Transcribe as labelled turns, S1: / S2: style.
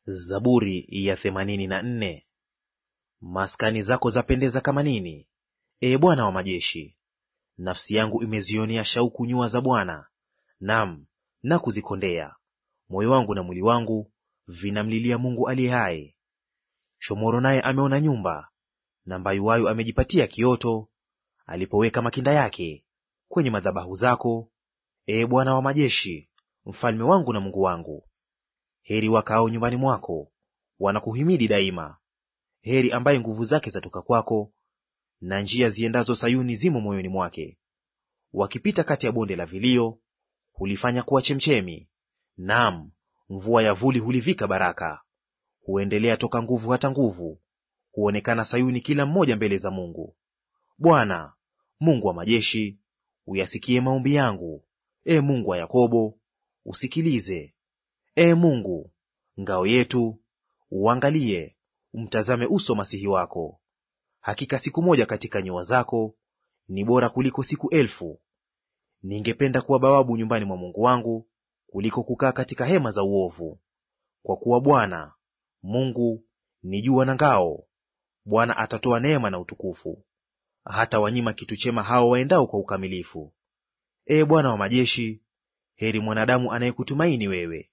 S1: Zaburi ya themanini na nne. Maskani zako zapendeza kama nini, ee Bwana wa majeshi! Nafsi yangu imezionea shauku nyua za Bwana, nam na kuzikondea. Moyo wangu na mwili wangu vinamlilia Mungu aliye hai. Shomoro naye ameona nyumba, na mbayuwayu amejipatia kioto, alipoweka makinda yake kwenye madhabahu zako, ee Bwana wa majeshi, mfalme wangu na Mungu wangu. Heri wakaao nyumbani mwako, wanakuhimidi daima. Heri ambaye nguvu zake zatoka kwako, na njia ziendazo Sayuni zimo moyoni mwake. Wakipita kati ya bonde la vilio, hulifanya kuwa chemchemi; naam, mvua ya vuli hulivika baraka. Huendelea toka nguvu hata nguvu, huonekana Sayuni kila mmoja mbele za Mungu. Bwana Mungu wa majeshi, uyasikie maombi yangu; e Mungu wa Yakobo, usikilize. Ee Mungu ngao yetu, uangalie, umtazame uso masihi wako. Hakika siku moja katika nyua zako ni bora kuliko siku elfu. Ningependa kuwa bawabu nyumbani mwa Mungu wangu kuliko kukaa katika hema za uovu. Kwa kuwa Bwana Mungu ni jua na ngao; Bwana atatoa neema na utukufu, hata wanyima kitu chema hao waendao kwa ukamilifu. Ee Bwana wa majeshi, heri mwanadamu anayekutumaini wewe.